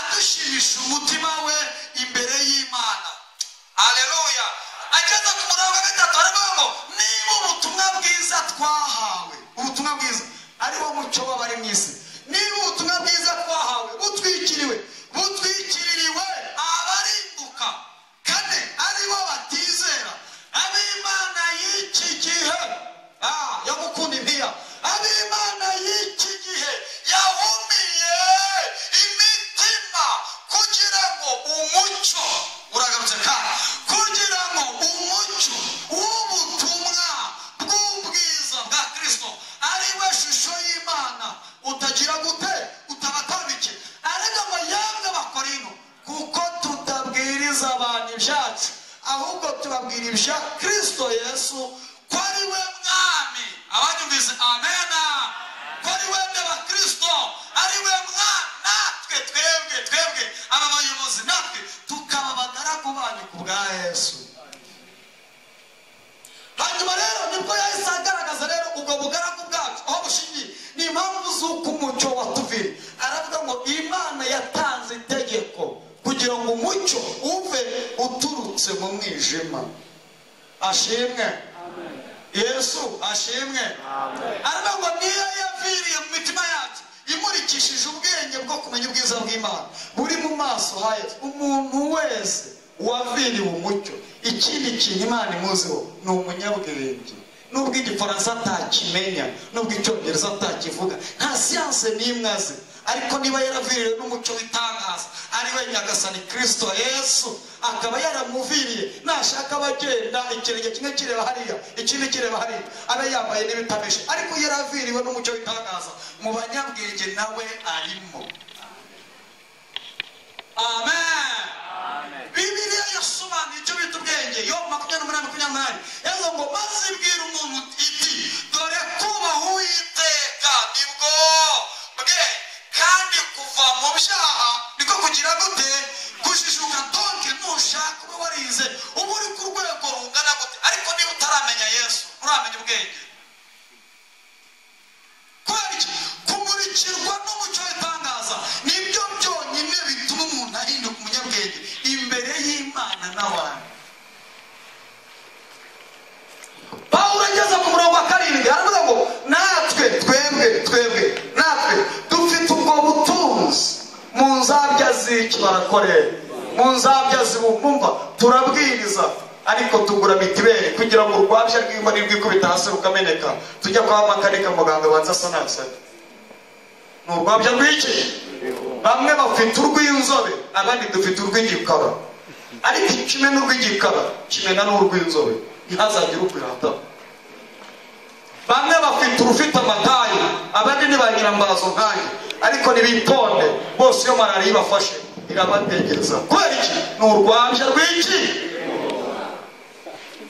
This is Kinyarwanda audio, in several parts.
kugurisha umutima we imbere y'imana aleluya ageze ku murongo wa gatatu aravuga ngo niba ubutumwa bwiza twahawe ubutumwa bwiza ari wo muco w'abari mu isi niba ubutumwa bwiza twahawe butwikiriwe butwikiririwe abarimbuka kane ari bo batizera ab'imana y'iki gihe ah, yo gukunda impiya ab'imana y'iki gihe yahumiye imitima kugira ngo umucyo uragarutse kandi kugira ngo umucyo w'ubutumwa bw'ubwiza bwa kirisito ari we shusho y'imana utagira gute utabatambike ariko ngo yamwe bakora ino kuko tutabwiriza abantu ibyacu ahubwo tubabwira ibya kirisito yesu ko ari we mwami abanyumvise amena ko ari we n'abakirisito ari we mwami natwe twebwe twebwe aba bayobozi natwe tukaba abagaragu banyu ku bwa yesu hanyuma rero nibwo yahise agaragaza rero ubwo bugaragu bwacu aho bushingiye ni impamvu z'uko umucyo watuvira aravuga ngo imana yatanze itegeko kugira ngo umucyo uve uturutse mu mwijima ashimwe yesu ashimwe aravuga ngo niyo yaviriye mu mitima yacu imurikishije ubwenge bwo kumenya ubwiza bw'imana buri mu maso ha yesu umuntu wese waviriwe umucyo ikindi kintu imana imuziho ni umunyabwenge nubwo igifaransa atakimenya nubwo icyongereza atakivuga nta siyanse n'imwe azi ariko niba yaraviriwe n'umucyo w'itangaza ari we nyagasani kirisito yesu akaba yaramuviriye nashaka abagenda ikirenge kimwe kireba hariya ikindi kireba hariya abe yambaye n'ibitameshe ariko yaraviriwe n'umucyo w'itangaza mu banyabwenge nawe arimo amen bibiliya yasobanuye icyo bita ubwenge yo makumyabiri n'umunani makumyabiri n'umunani yavuga ngo maze ibwira umuntu iti dore kubaha uwiteka nibwo bwe kandi kuva mu byaha niko kugira gute kujijuka donke nushaka ube warize uba uri ku rwego rungana gute ariko niba utaramenya yesu nturamenya ubwenge kubera iki kumurikirwa n'umucyo w'itangaza nibyo byonyine bituma umuntu ahinduka umunyabwenge imbere y'imana n'abantu pawulo ageze ku murongo wa karindwi aravuga ngo natwe twebwe twebwe natwe dufite ubwo butunzi mu nzabya z'iki barakorera mu nzabya zibumva turabwiriza ariko tugura mitiweli kugira ngo urwabya rw'imari rwikubita hasi rukameneka tujya kwa makanika muganga abanza asanasane ni urwabya rw'iki bamwe bafite urw'inzobe abandi dufite urw'igikara ariko kimwe n'urw'igikara kimena n'urw'inzobe ntihazagire urwirata bamwe bafite urufite amatayi abandi ni ba nyirambazo nkange ariko nibitonde bose iyo malariya ibafashe irabategereza kubera iki ni urwabya rw'iki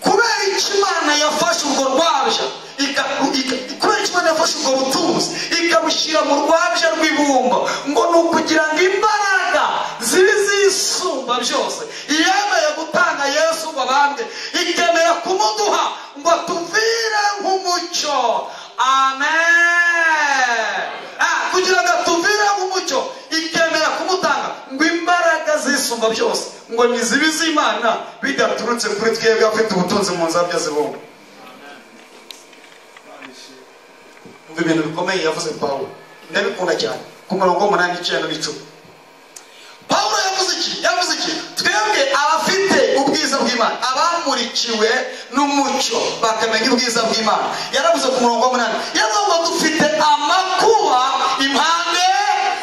kubera iki imana yafashe urwo rwabya iga- iga- kubera iki imana yafashe ubwo butunzi ikabushyira mu rwabya rw'ibumba ngo ni ukugira ngo imbaraga zibi zisumba byose yemeye gutanga yesu ngo abambwe ikemera kumuduha ngo tuvire nk'umucyo amen Ah, kugira ngo atuvire nk'umucyo ikemera kumutanga ngo imbaraga zisumba byose ngo ni zibi z'imana bidaturutse kuri twebwe afite ubutunzi mu nzabya zibumba umva ibintu bikomeye yavuze pawulo ndabikunda cyane ku murongo w'umunani icyenda n'icumi pawulo yavuze iki yavuze iki twebwe abafite ubwiza bw'imana abamurikiwe n'umucyo bakamenya ubwiza bw'imana yaravuze ku murongo w'umunani yaravuze ngo dufite amakuba impande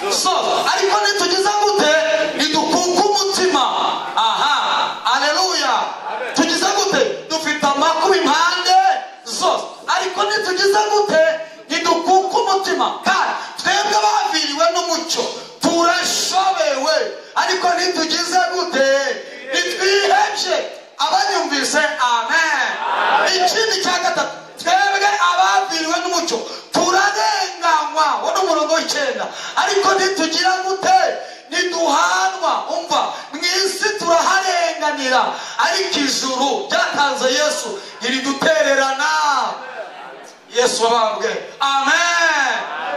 zose ariko nitugeza gute nidukunga umutima aha aleluya tugize gute dufite amakuba impande zose ariko nitugize gute ntidukuka umutima kandi twebwe baviriwe n'umucyo turashobewe ariko nitugize gute ntitwihebye abanyumvise amen ikindi cya gatatu twebwe abaviriwe n'umucyo turarenganywa wo ni umurongo w'icyenda ariko ntitugira gute ntiduhanwa umva mu isi turaharenganira ariko ijuru ryatanze yesu ntiridutererana yesu wabambwe amen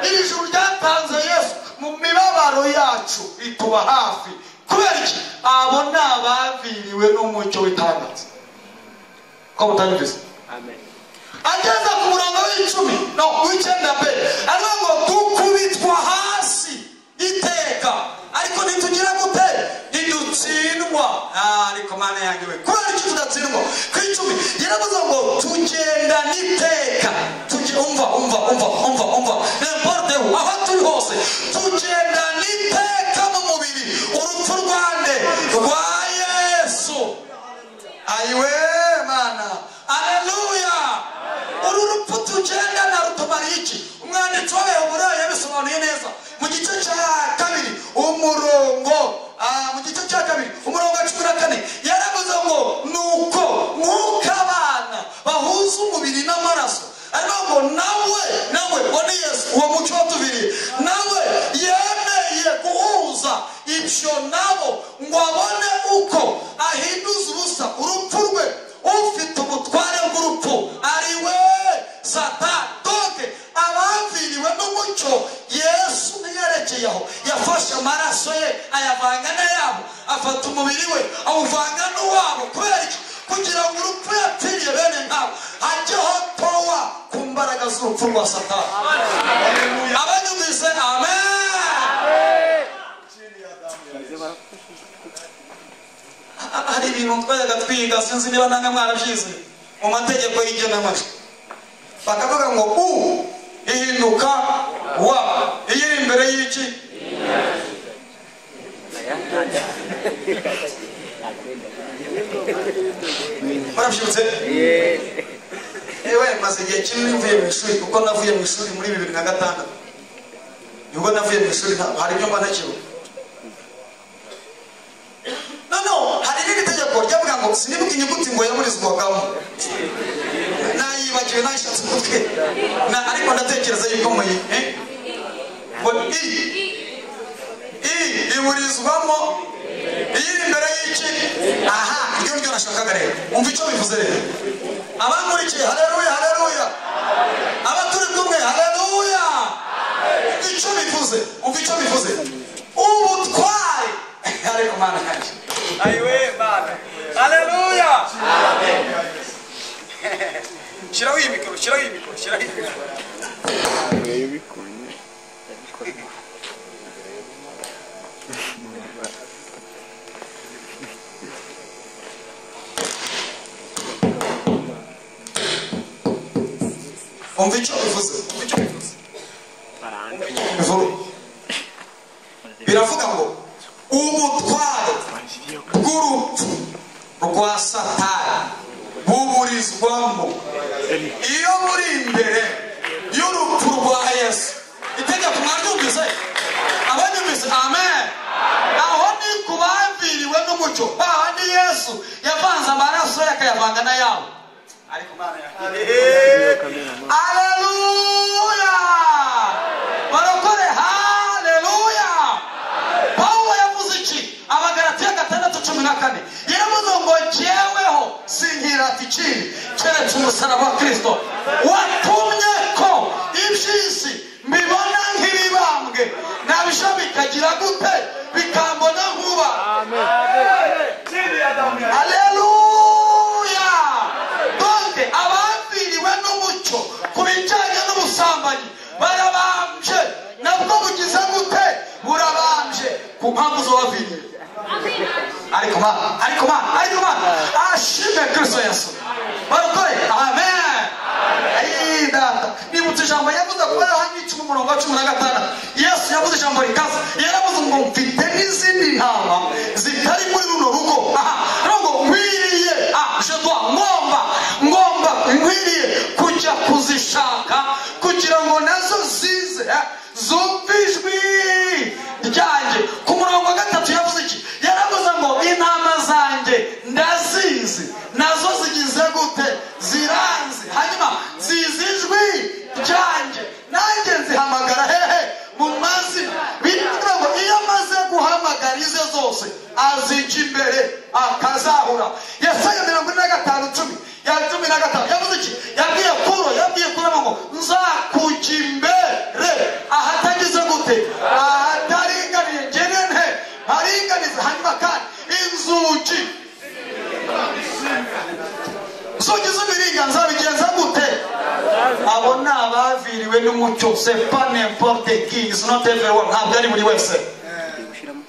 iri juru ryatanze yesu mu mibabaro yacu rituba hafi kubera iki abo ni abaviriwe n'umucyo w'itangaza ko mutabivuze Amen. ageze ku murongo w'icumi no w'icyenda mbere aravuga ngo dukubitwa hasi iteka ariko ntitugira gute ntidutsindwa Ah, ariko mana yanjye we kubera iki tudatsindwa ku icumi yaravuze ngo tugendana iteka Tuge- umva umva umva umva umva n'importe aho turi hose tugendana iteka mu mubiri urupfu rwande rwa yesu ayiwe mana aleluya uru rupfu tugendana rutumariye iki umwanditsi w'abayobora yabisobanuye neza mu gice cya kabiri umurongo ah, mu gice cya kabiri umurongo wa cumi na kane yaravuze ngo nuko mwuka abana bahuza umubiri n'amaraso ariko ngo nawe nawe uwo ni yesu uwo muco watubiriye nawe yemeye guhuza ibyo nabo ngo abone uko ahinduza ubusa urupfu rwe ufite ubutware bw'urupfu ari we satani doge abaviriwe n'umucyo yesu ntiyerekeye aho yafashe amaraso ye ayavanga n'ayabo afata umubiri we awuvanga n'uwabo kubera iki kugira ngo urupfu yapfiriye bene nkabo hajyeho powa ku mbaraga z'urupfu rwa satani abanyumvise amen hari ibintu twajyaga twiga sinzi niba nange mwarabyize mu mategeko y'igenamajwi bakavuga ngo u ihinduka wa iyo iri imbere y'iki murabyutse ewe maze igihe kinini mvuye mu ishuri kuko navuye mu ishuri muri bibiri na gatandatu nibwo navuye mu ishuri nta- hari ibyo mba ntakibuka noneho hari irindi tegeko ryavuga ngo sinibuka inyuguti ngo yaburizwagamo nayibagiwe nayishatse umutwe Na- ariko ndatekereza yuko muyi eh? ngo i i iburizwamo iyiri imbere y'iki aha iryo ryo nashakaga rero umva icyo bivuze rero abankurikiye haleluya haleluya abaturi kumwe haleluya icyo bivuze umva icyo bivuze ubutware ariko mana yanjye Amen. Hallelujah. Shiraho iyi mikoro, shiraho iyi mikoro, shiraho iyi mikoro. umva icyo bivuze umva icyo bivuze Umva icyo bivuze. biravuga ngo ubutware bw'urupfu rwa satani buburizwamo iyo buri imbere y'urupfu rwa yesu itegeko mwaryumvise abanyumvise amen aho ni ku baviriwe n'umucyo hahandi yesu yavanze amaraso ye akayavanga n'ayabo ariko mana Aleluya! Barokore haleluya! Pawulo yavuze iki? Abagalatiya gatandatu cumi na kane. Yaravuze ngo jyeweho sinkirata ikindi keretse umusaraba wa Kristo watumye ko iby'isi mbibona nk'ibibambwe nabyo bikagira gute bikambona nkuba Aleluya! Donde abambiriwe n'umucyo ku bijyanye n'ubusambanyi barabambye nabwo bugize gute burabambye ku mpamvu z'uwabiriwe ariko ma ariko ma ariko ma ashime kristo yesu barukore amen Ayi, data nibutse ijambo yavuze ko ari ahanyica umurongo wa cumi na gatandatu yesu yavuze ijambo rikaze yaravuze ngo mfite n'izindi ntama zitari muri runo rugo aha rero ngo nkwiriye ah je dois ngomba ngomba nkwiriye kujya kuzishaka kugira ngo nazo zize eh, zumve ijwi ryanjye ku murongo wa gatatu yavuze iki yaravuze ngo intama zanjye ndazizi nazo zigize gute ziranzi hanyuma zizi ijwi ryanjye nanjye nzihamagara hehe mu mazina bivuga ngo iyo amaze guhamagara ize zose azica imbere akazahura yesaya mirongo ine na gatanu cumi ya cumi na gatanu yavuze iki yabwiye kuro yabwiye kuro ngo nzakujya imbere ahatagize gute ahataringaniye ngene nte ntaringanize hanyuma abona abaviriwe n'umucyo c'est pas n'importe qui it's not everyone ntabwo ari buri wese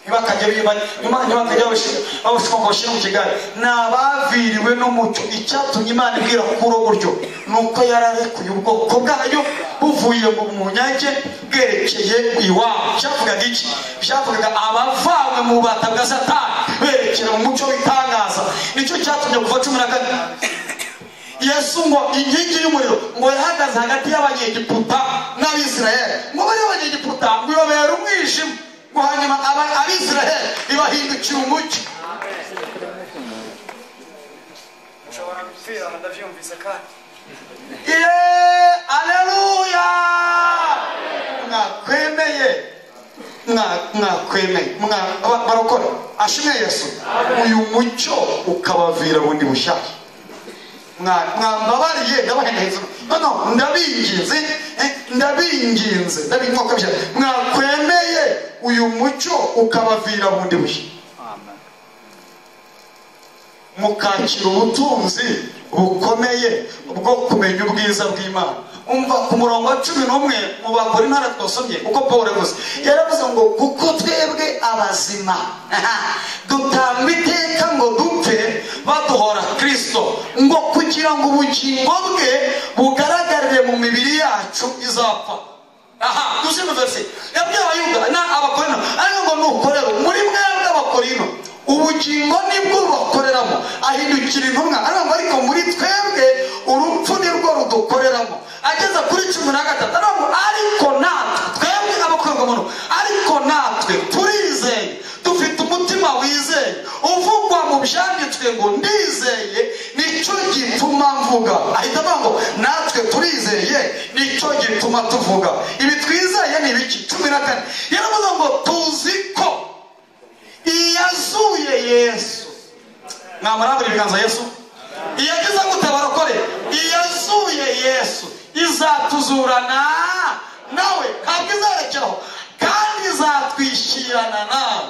ntibakajya biba- ntibakajya babishyira- babishyira ngo bashyire mu kigali ni abaviriwe n'umucyo icyatumye imana ibwira kuri ubu buryo ni uko yararekuye ubwoko bwayo buvuye mu munyage bwerekeye iwabo byavugaga iki byavugaga abavanywe mu bubata bwa satani berekera mu mucyo w'itangaza nicyo cyatumye kuva cumi na kane yesu ngo inkingi y'umuriro ngo yahagaze hagati y'abanyegiputa n'abisiraheli ngo bari abanyegiputa ngo ibabera umwijima ngo hanyuma aba- abisiraheli ibahindukira umucyo ushobora gupfira ndabyumvise kandi Ye- aleluya mwakwemeye Mwa- mwakwemeye Mwa- ba- barokora ashimwe yesu uyu mucyo ukabavira bundi bushyashya Mwa- mwambabariye ndabaheneheza noneho ndabinginze eh, ndabinginze ndabinginze ukabije mwakwemeye uyu mucyo ukabavira bundi bushya mukakira ubutunzi bukomeye bwo kumenya ubwiza bw'imana umva ku murongo wa cumi n'umwe mu bagore intara twasomye uko paul yavuze yaravuze ngo kuko twebwe abazima dutamba iteka ngo dupfe baduhora kristo ngo kugira ngo ubugingo bwe bugaragarire mu mibiri yacu izapfa aha dushyiremo verisi yabwiye abayuda na abakorino ariko ngo nukorera muri mwebwe abakorino ubugingo nibwo bubakoreramo ahindukira intumwa ariko ngo ariko muri twebwe urupfu nirwo rudukoreramo ageze kuri cumi na gatatu ariko ngo ariko natwe twebwe abakorerwa muntu ariko natwe turizeye dufite umutima wizeye uvugwa mu byanditswe ngo ndizeye nicyo gituma mvuga ahita avuga ngo natwe turizeye nicyo gituma tuvuga ibi twizeye ni ibiki cumi na kane yaravuze ngo tuzi ko iyazuye yesu mwamara buri biganza yesu iyagize gutabara ukore iyazuye yesu izatuzurana nawe ntabwo izarekeraho kandi izatwishyirana nawe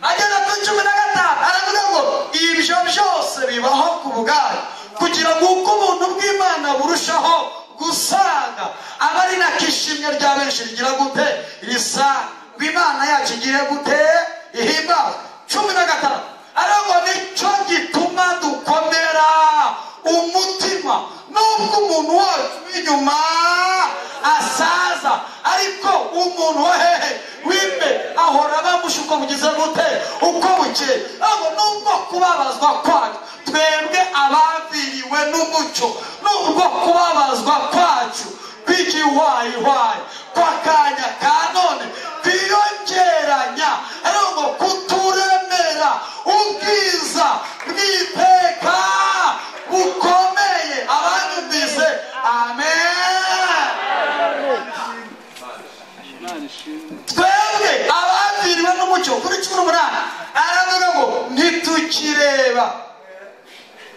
ageze kuri cumi na gatanu aravuga ngo ibyo byose bibaho ku bwayo kugira ngo uko ubuntu bw'imana burushaho gusaga aba ari nako ishimwe rya benshi rigira gute risaga ngo imana yacu igire gute ihimbawe cumi na gatanu ariko nicyo gituma dukomera umutima nubwo umuntu wacu w'inyuma asaza ariko umuntu wa hehe w'imbe ahora bamusha uko bugize gute uko bukeye ahubwo nubwo kubabazwa kwacu twebwe abaviriwe n'umucyo nubwo kubabazwa kwacu kw'igiwayihwayi kw'akanya ka none twiyongeranya ariko ngo kuturemera ubwiza bw'iteka bukomeye abanyumvise amen twebwe abaviriwe n'umucyo kuri cumi n'umunani aravuga ngo ntitukireba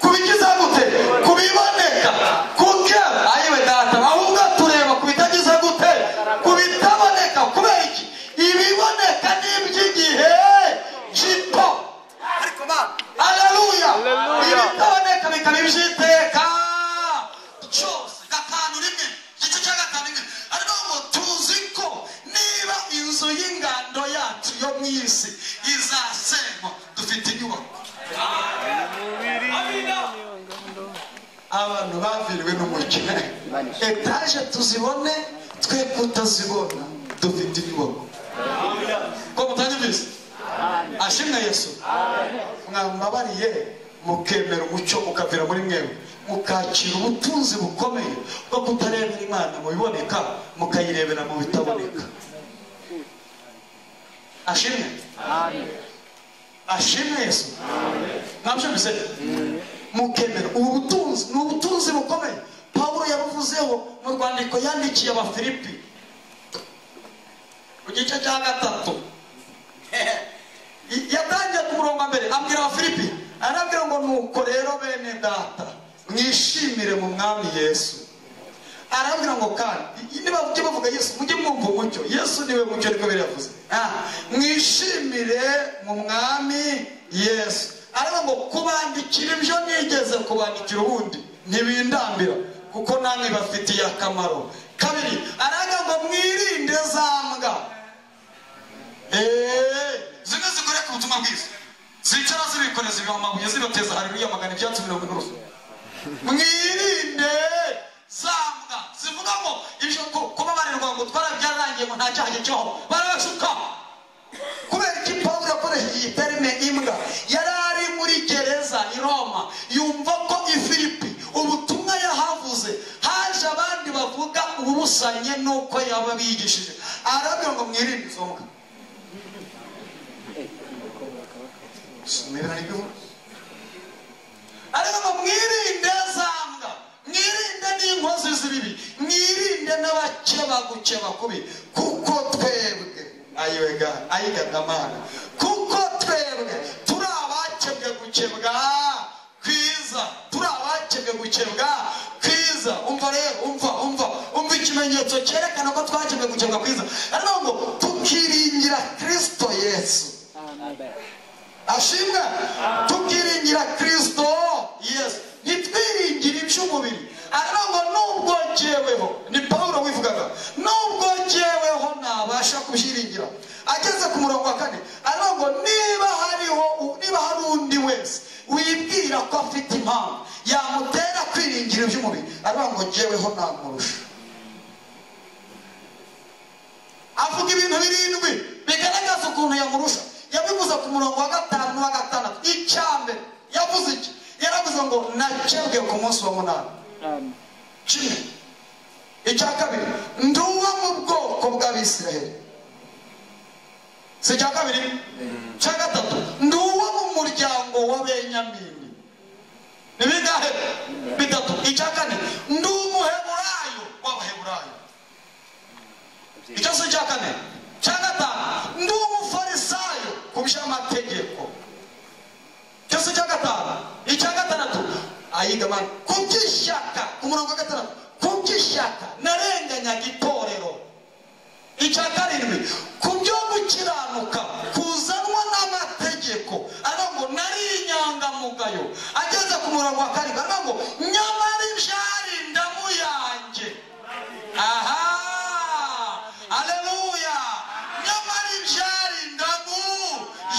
ku bigize gute ku biboneka kuke ayiwe data ahubwo tureba ku bitagize gute ku bitaboneka kubera iki ibiboneka ni iby'igihe gito ariko ba aleluya ibitaboneka bikaba iby'iteka cyose gatanu rimwe igice cya gatanu rimwe ariko ngo tuzi ko niba inzu y'ingando yacu yo mu isi izasenywa dufite inyubako abantu baviriwe n'umukino etaje tuzibone twe kutazibona dufite inyubako ko mutangibizi ashimwe yesu mwambabariye mukemera umucyo ukavira muri mwebwe mukakira ubutunzi bukomeye bwo kutarebera imana mu biboneka mukayirebera mu bitaboneka ashimwe ashimwe yesu ntabyo mbiseka mukemera ubu butunzi ni ubutunzi bukomeye pawulo yabuvuzeho mu rwandiko yandikiye abafilipi mu gice cya gatatu yatangiye ku murongo wa mbere abwira abafilipi arabwira ngo nuko rero bene data mwishimire mu mwami yesu arabwira ngo kandi nibajya bavuga yesu mujye mwumva umucyo yesu niwe mucyo ariko biravuze mwishimire mu mwami yesu aravuga ngo kubandikira ibyo nigeze kubandikira ubundi ntibindambira kuko namwe bafitiye akamaro kabiri araga ngo mwirinde za mbwa eee zimwe zigoreka ubutumwa bwiza zicara zibikoreza ibiba amabuye zibateza hariruya magana ibyatsi mirongo ine urufu mwirinde za mbwa zivuga ngo ijambo ko kubabarirwa ngo twarabyarangiye ngo nta cyaha kibaho barabashuka kubera iki pawulo yakoresheje iyi terime imbwa yari ari muri gereza i roma yumva ko i filipi ubutumwa yahavuze haje abandi bavuga uburusanye n'uko yaba bigishije arabwira ngo mwirinde izo mbwa Mwirinde ibyo mbwa. ariko ngo mwirinde za mbwa mwirinde n'inkozi z'ibibi mwirinde n'abakeba gukeba kubi kuko twebwe ayiwega ayigadamana kuko twebwe turi abakebwe gukebwa kwiza turi abakebwe gukebwa kwiza umva rero umva umva umva ikimenyetso cyerekana ko twakebwe gukebwa kwiza ariko ngo tukiringira kristo yesu ashimwe tukiringira kirisito yesu ntitwiringire iby'umubiri ariko ngo nubwo jyeweho ni paul wivugaga nubwo jyeweho ntabasha kubyiringira ageze ku murongo wa kane ariko ngo niba hariho niba hari undi wese wibwira ko afite impamvu yamutera kwiringira iby'umubiri ariko ngo jyeweho namurusha avuga ibintu birindwi bigaragaza ukuntu yamurusha yabivuze ku murongo wa gatanu n'uwa gatandatu icya mbere yavuze iki yaravuze ngo nakebwe ku munsi wa munani kimwe icya kabiri ndi uwo mu bwoko bw'abisiraheli si icya kabiri icya gatatu ndi uwo mu muryango wa benyamini ni bingahe bitatu icya kane ndi umuheburayo w'abaheburayo ikibazo cya kane cya gatanu ndi umufarisayo ku by'amategeko ikibazo cya gatanu icya gatandatu ayiga mani ku by'ishyaka ku murongo wa gatandatu ku by'ishyaka narenganyaga itorero icya karindwi ku byo gukiranuka kuzanwa n'amategeko aravuga ngo nari inyangamugayo ageze ku murongo wa karindwi aravuga ngo nyamara ibyari indamu yanjye aha aleluya nyamara ibyari indamu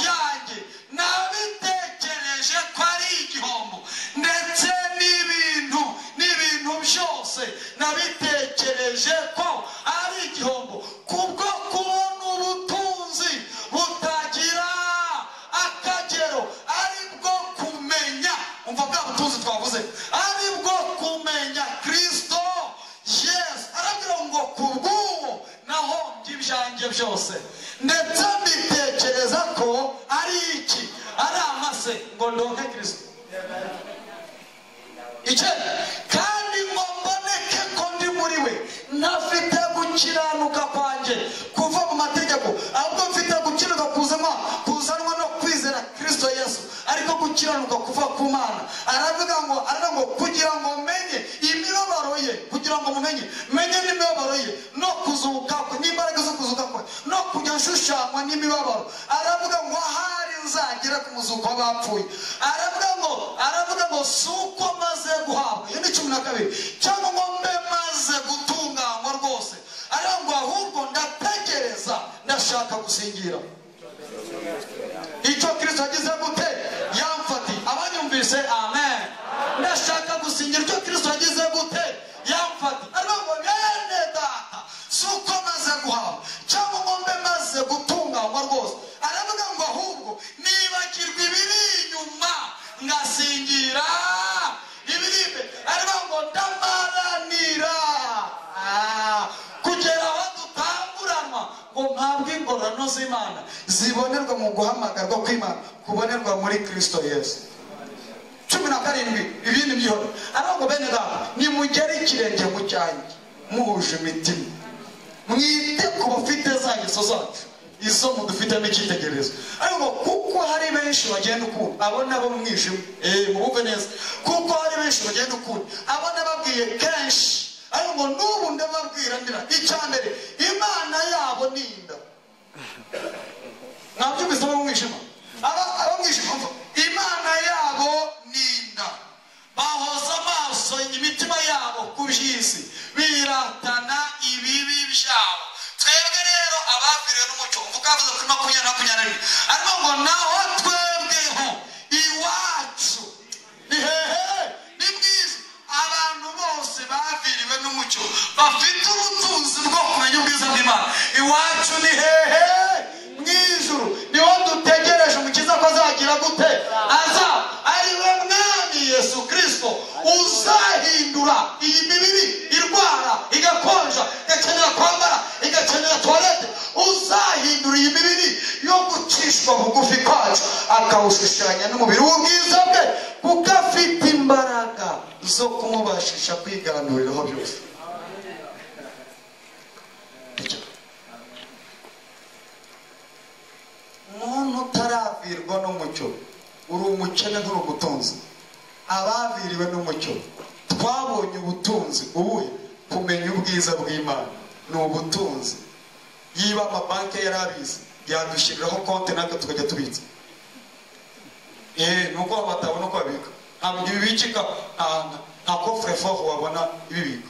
yanjye nabitekereje ko ari igihombo ndetse n'ibintu n'ibintu byose nabitekereje ko ari igihombo kubwo kubona ubutunzi butagira akagero ari bwo kumenya umva bwa butunzi twavuze ari bwo kumenya kirisito yesu arabwira ngo ku bw'uwo nahombye ibyanjye byose ndetse mbitekereza ko ari iki ari amase ngo ndonke kirisito icyo kandi ngo mboneke ko ndi muri we ntafite gukiranuka kwanjye kuva mu mategeko ahubwo mfite gukiranuka kuzanwa kuzanwa no kwizera kirisito yesu ariko gukiranuka kuva ku mana aravuga ngo aravuga ngo kugira ngo menye imibabaro ye kugira ngo mumenye menye n'imibabaro ye no kuzuka kwe n'imbaraga zo kuzuka kwe no kujya nshushanywa n'imibabaro aravuga ngo ahari nzagera ku muzuko w'abapfuye aravuga ngo aravuga ngo si uko maze guhabwa iyo ni cumi na kabiri cyangwa ngo mbe maze gutunganywa rwose aravuga ngo ahubwo ndategereza ndashaka gusingira icyo kirisito yagize gute yamfatiye abanyumvise amen ndashaka gusingira icyo kirisito yagize gute yamfatiye ariko ngo bene data si uko maze guhaha cyangwa ngo mbe maze gutunganywa rwose aravuga ngo ahubwo nibagirwa ibiri inyuma ngasingira ibiri imbere aravuga ngo ndamaranira Ah, kugera aho dutanguranwa ngo mpabwe ingororano z'imana zibonerwa mu guhamagarwa kw'imana kubonerwa muri kirisito yesu cumi na karindwi ibindi byihoro ariko ngo bene data nimugere ikirenge mu cyanjye muhuje imitima mwite ku bafite za ngeso zacu izo mudufitemo icyitegererezo ariko ngo kuko hari benshi bagenda ukunda abo nabo mu mwijima eh mubumve neza kuko hari benshi bagenda ukunda abo nababwiye kenshi ariko ngo n'ubu ndababwira ndira icya mbere imana yabo ni inda mwabyumvise abo mu mwijima Aba- abo mu mwijima mva imana yabo ni inda bahoza amaso imitima yabo ku kavuze kuri makumyabiri makumyabiri arimo ngo naho twebweho iwacu ni hehe ni bwiza abantu bose baviriwe n'umucyo bafite ubutunzi bwo kumenya ubwiza bw'imana iwacu ni hehe mu ijuru niho dutegereje umukiza ko azagira gute aza ari we mwami yesu kirisito uzahindura iyi mibiri irwara igakonja igakenera kwambara igakenera tuwarete uzahindura iyi mibiri yo gucishwa bugufi kwacu akawushushanya n'umubiri w'ubwiza bwe kuko afite imbaraga zo kumubashisha kwiganuriraho byose umuntu utaravirwa n'umucyo uri umukene nturi umutunzi abaviriwe n'umucyo twabonye ubutunzi ubuhe kumenya ubwiza bw'imana ni ubutunzi yiba amabanki yari abizi yadushyiriraho konti natwe tukajya tubitsa eh nuko batabona uko babika ntabwo ibi bikika nta- nta kofre faho wabona ibibika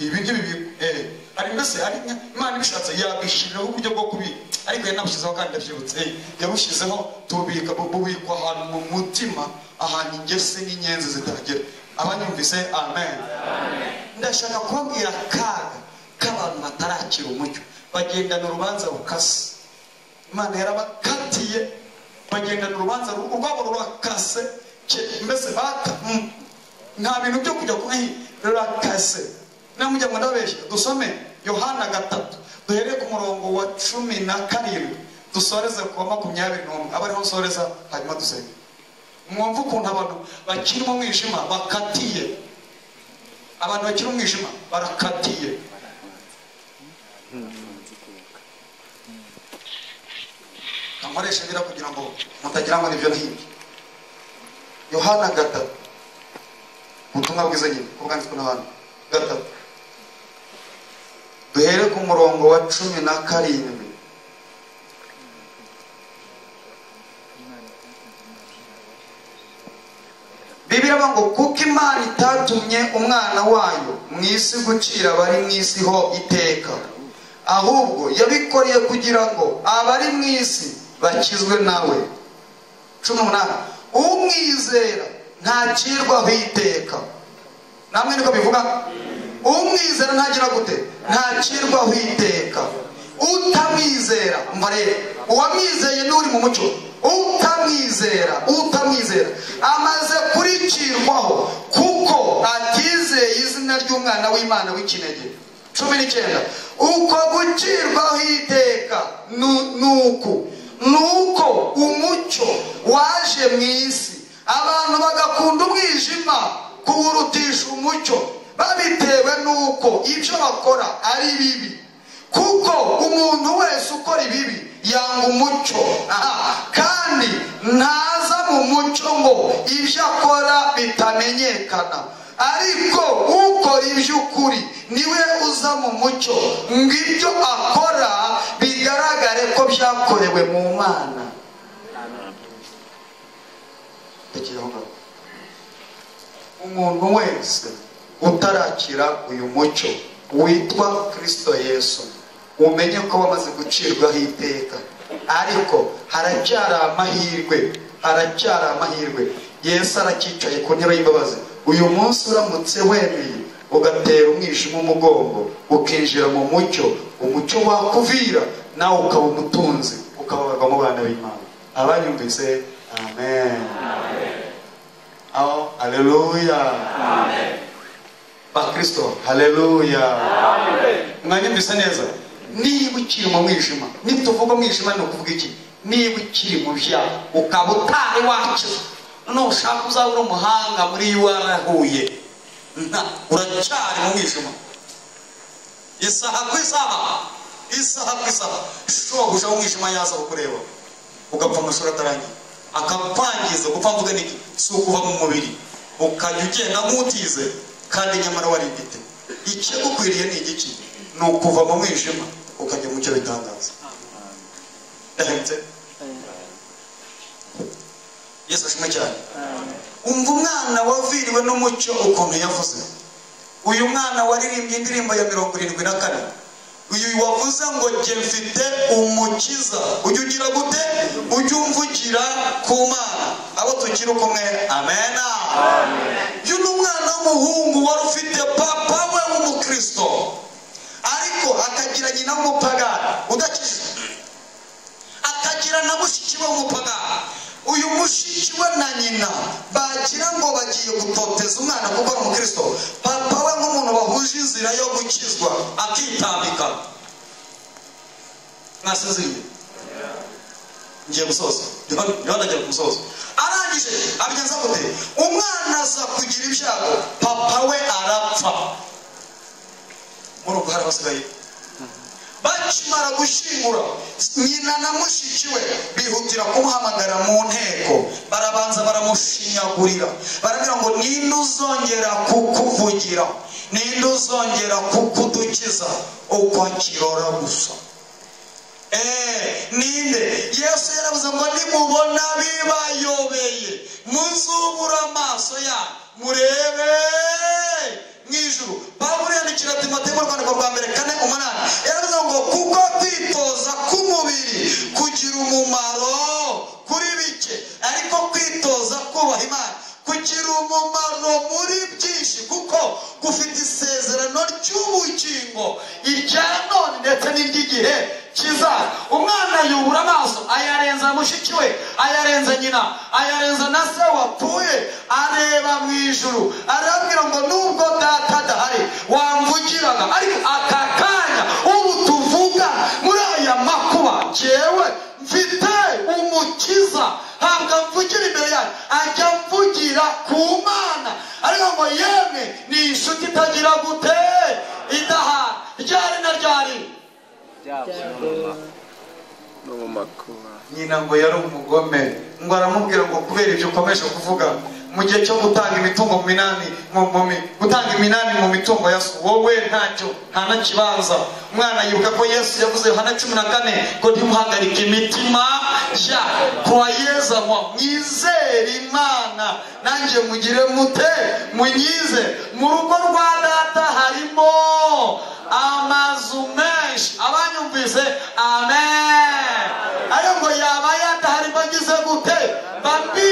ibi ntibibika eh ari mbese hari nka- imana ibishatse yabishyiriraho uburyo bwo kubika ariko yari nabushyizeho kandi ndabyibutse eh yabushyizeho tububika bu- bubikwa ahantu mu mutima ahantu ingese n'inyenzi zitagera abanyumvise amen ndashaka kubabwira akaga k'abantu batarakira umucyo bagendana urubanza rukase imana yarabakatiye bagendana urubanza ru- urwabo rurakase ke- mbese baka mm, nta bintu byo kujya kuba rurakase namujya ngo ndabeshya dusome yohana gatatu duhereye ku murongo wa cumi na karindwi dusoreze ku wa makumyabiri n'umwe aba ariho nsoreza hanyuma dusenga mwumve ukuntu abantu bakiri mu mwijima bakatiye abantu bakiri mu mwijima barakatiye nkoresha ngira kugira ngo mutagira ngo nibyo nibyo yohana gatatu ubutumwa bwiza nyine ko bwanditswe n'abantu gatatu duhere ku murongo wa cumi na karindwi bibiliya ivuga ngo kuko imana itatumye umwana wayo mu isi gucira abari mu isi ho iteka ahubwo yabikoreye kugira ngo abari mu isi bakizwe nawe cumi n'umunani umwizera ntacirwaho iteka namwe niko bivuga umwizera ntagira gute ntacirwaho iteka utamwizera umva rero uwamwizeye n'uri mu mucyo utamwizera utamwizera amaze kuricirwaho kuko atizeye izina ry'umwana w'imana w'ikinege cumi n'icyenda uko gucirwaho iteka nu- nuku nuko umucyo waje mu isi abantu bagakunda umwijima kuwurutisha umucyo babitewe n'uko ibyo bakora ari bibi kuko umuntu wese ukora ibibi yanga umucyo aha kandi ntaza mu mucyo ngo ibyo akora bitamenyekana ariko ukora iby'ukuri niwe uza mu mucyo ngo ibyo akora bigaragare ko byakorewe mu mana Rekeraho ngaho. umuntu wese utarakira uyu mucyo witwa kirisito yesu umenye ko wamaze gucirwaho iteka ariko haracyari amahirwe haracyari amahirwe yesu arakicaye ku ntebe y'imbabazi uyu munsi uramutse wemeye ugatera umwijima umugongo ukinjira mu mucyo umucyo wakuvira nawe ukaba umutunzi ukababarwa mu bana b'imana abanyumvise amen Oh, haleluya. Bakristo, haleluya. Mwanyumvise neza? Niba ukiri mu mwijima, nituvuga umwijima ni ukuvuga iki? Niba ukiri mu byaha, ukaba utari wakiza, noneho ushaka uzaba uri umuhanga muri warahuye, nta uracyari mu mwijima. Isaha ku isaha, isaha ku isaha, shobuja w'umwijima yaza kukureba, ugapfa amashuri atarangiye akakwangiza gupfa mvuga niki si ukuva mu mubiri ukajya ugenda nk'utize kandi nyamara warigite ikigukwiriye ni igiki ni ukuva mu mwijima ukajya mu cyo bitangaza Ndahemutse. yesu ashimwe cyane umva umwana waviriwe n'umucyo ukuntu yavuze uyu mwana waririmbye indirimbo ya mirongo irindwi na kane uyu wavuze ngo jye mfite umukiza ujye ugira gute ujye umvugira ku mana abo tugira uko umwe amena uyu ni umwana w'umuhungu wari ufite papa we w'umukristo ariko akagira nyina w'umupagani udakijijwe akagira na mushiki we w'umupagani uyu mushiki we na nyina bagira ngo bagiye gutoteza umwana kuko ari umukristo papa we nk'umuntu bahuje inzira yo gukizwa akitambika mwasinziriye ngiye gusoza niba ndagera ku musozo arangije abigenza gute umwana aza kugira ibyago papa we arapfa muri ubwo hari abasigaye bakimara gushyingura nyina na mushiki we bihutira kumuhamagara mu nteko barabanza baramushinyagurira barabwira ngo ninde uzongera kukuvugira ninde uzongera kukudukiza uko kirora gusa Eh, ninde yesu yaravuze ngo nimubona bibayobeye muzubura amaso yanyu murebe mu ijuru pawulo yandikira timoteyo mu rwandiko rwa mbere kane umunani yaravuze ngo kuko kwitoza k'umubiri kugira umumaro kuri bike ariko kwitoza kubaha imana kugira umumaro muri byinshi kuko gufite isezerano ry'ubugingo irya none ndetse n'iry'igihe kizaza umwana yubura amaso ayarenza mushiki we ayarenza nyina ayarenza na se wapfuye areba mu ijuru arabwira ngo nubwo data adahari wamvugiraga ariko aka kanya ubu tuvuga muri aya makuba jyewe mfite umukiza ntabwo mvugira imbere yanyu ajya mvugira ku mana ariko ngo yemwe ni inshuti itagira gute idahana ryari na ryari no mu makuba nyina ngo yari umugome ngo aramubwira ngo kubera ibyo ukomeje kuvuga mu gihe cyo gutanga imitungo mu minani mu mu mi- gutanga iminani mu mitungo ya so wowe ntacyo nta na kibanza umwana yibuka ko yesu yavuze yohana cumi na kane ngo ntimuhagarike imitima ya kwayeza mwa mwizere imana nanjye mugire mute munyize mu rugo rwa data harimo amazu menshi abanyumvise amen ariko ngo yaba yadahari bagize gute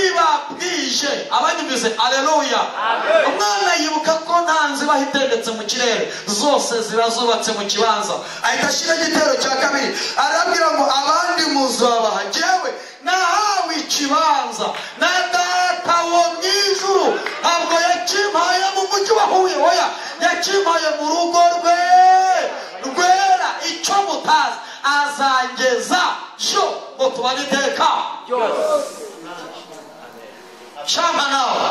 babibabwije abanyumvise aleluya umwana yibuka ko nta nzu ibaho itendetse mu kirere zose ziba zubatse mu kibanza ahita ashyira igitero cya kabiri arabwira ngo abandi muzabaha jyewe nahawe ikibanza na data wo mu ijuru ntabwo yakimpaye mu mujyi wa huye oya yakimpaye mu rugo rwe rwera icyo mutazi azangeza cyo ngo tubare iteka shamba nawe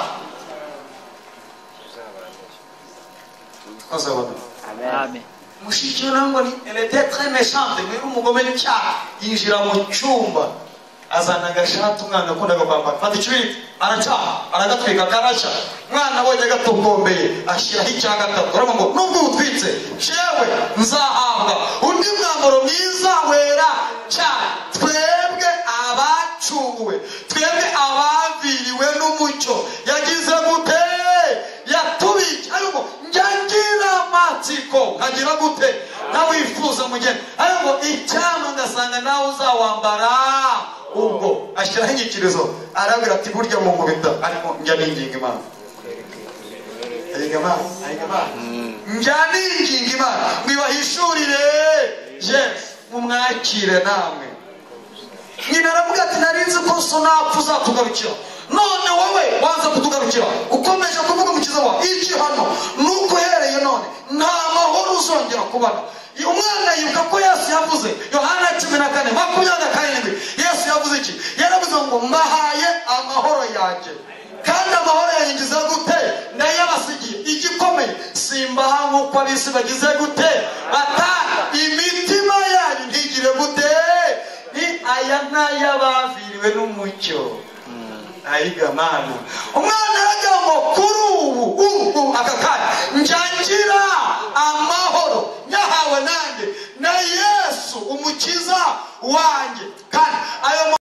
koze wabona Amen. mushiki we nawe ngo ni elete tre meshante ngo yari umugome n'icyaha yinjira mu cyumba azana agashati umwana yakundaga kwambara fata ikibindi aracaha aragatwika karashya umwana abonye agatokombeye ashyiraho icya gatatu aravuga ngo nubwo utwitse jewe nzahabwa undi mwambaro mwiza wera cyane twebwe abacuwe twebwe abaviriwe n'umucyo yagize gute yatubike ariko njya ngira amatsiko nkagira gute nawe wifuza mugeni ariko icyampa ngasanga nawe uzawambara ubwo ashyiraho inyikirizo arabwira ati burya mu nkubita ariko njya ninginga imana ayiga imana ayiga imana njya ninginga imana mwibahishurire yesu mumwakire namwe nyina aravuga ati nari nzi ko so napfa uzatugarukira none wowe waza kutugarukira ukomeje kuvuga umukiza wawe igihano ni uko uhereye none nta mahoro uzongera kubona umwana yibuka ko yesu yavuze yohana cumi na kane makumyabiri na karindwi yesu yavuze iki yaravuze ngo mbahaye amahoro yanjye kandi amahoro yanjye ngize gute ndayabasigiye igikomeye simbaha nk'uko abisi bagize gute bata imitima yanyu ntigire gute ni aya n'ay'abaviriwe n'umucyo ayigamana umwana aragira ngo kuri ubu ubu aka kanya njangira amahoro nyahawe nanjye na yesu umukiza wanjye kandi